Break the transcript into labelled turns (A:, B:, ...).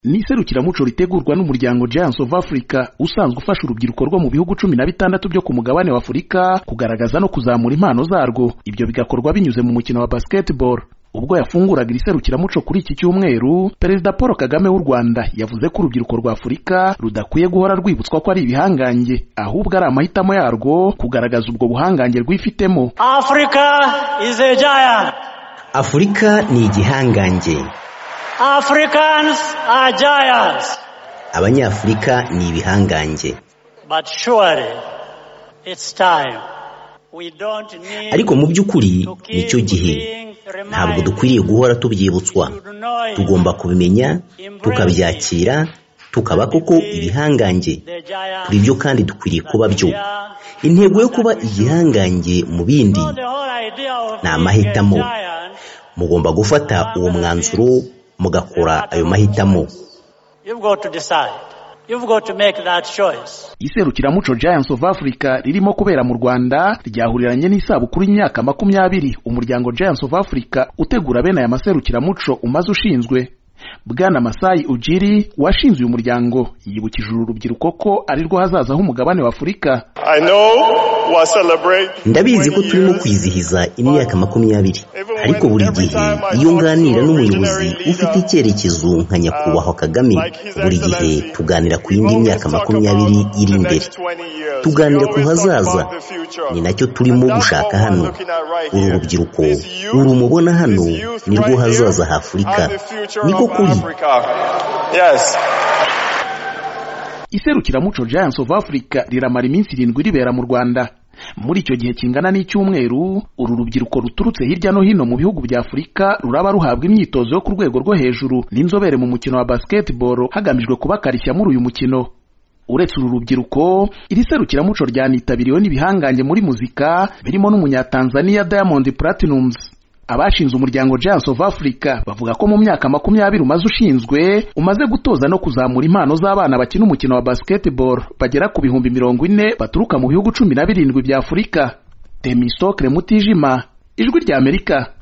A: ni iserukiramuco ritegurwa n'umuryango Giants of Africa usanzwe ufasha urubyiruko rwo mu bihugu cumi na bitandatu byo ku mugabane wa Afurika kugaragaza no kuzamura impano zarwo ibyo bigakorwa binyuze mu mukino wa basketball ubwo yafunguraga iri serukiramuco kuri iki cyumweru perezida paul kagame w'u rwanda yavuze ko urubyiruko rwa afurika rudakwiye guhora rwibutswa ko ari ibihangange ahubwo ari amahitamo yarwo kugaragaza ubwo buhangange rwifitemo
B: Africa is a giant.
C: afurika ni igihangange
B: Africans are giants.
C: abanyafurika ni ibihangange
B: But surely it's time. We don't need
C: ariko mu by'ukuri nicyo gihe ntabwo dukwiriye guhora tubyibutswa tugomba kubimenya tukabyakira tukaba koko ibihangange kuri byo kandi dukwiriye kuba byo intego yo kuba igihangange mu bindi ni amahitamo mugomba gufata uwo mwanzuro mugakora ayo mahitamo
B: You've got to decide. You've got to make that choice.
A: iserukiramuco Giants of Africa ririmo kubera mu Rwanda ryahuriranye n'isabukuru y'imyaka makumyabiri umuryango Giants of Africa utegura bene aya maserukiramuco umaze ushinzwe Bwana Masai Ujiri washinze uyu muryango yibukije uru rubyiruko ko ari rwo hazaza h'umugabane wa Afurika
D: I know we'll celebrate.
C: ndabizi ko
D: 20
C: turimo
D: years.
C: kwizihiza imyaka makumyabiri ariko buri gihe iyo nganira n'umuyobozi ufite icyerekezo nka nyakubahwa kagame buri gihe tuganira ku yindi myaka makumyabiri iri imbere tuganira ku hazaza ni nacyo turimo gushaka hano uru rubyiruko uru mubona hano ni rwo hazaza h'afurika niko kuri
D: Yes.
A: iserukiramuco Giants of Africa riramara iminsi irindwi ribera mu Rwanda muri icyo gihe kingana n'icyumweru uru rubyiruko ruturutse hirya no hino mu bihugu bya Afurika ruraba ruhabwa imyitozo yo ku rwego rwo hejuru n'inzobere mu mukino wa basketball hagamijwe kubakarishya muri uyu mukino uretse uru rubyiruko iri serukiramuco ryanitabiriwe n'ibihangange muri muzika birimo n'umunyatanzania Diamond Platnumz abashinze umuryango Giants of Africa bavuga ko mu myaka makumyabiri umaze ushinzwe umaze gutoza no kuzamura impano z'abana bakina umukino wa basketball bagera ku bihumbi mirongo ine baturuka mu bihugu cumi na birindwi bya Afurika Demisokre Mutijima Ijwi ry'Amerika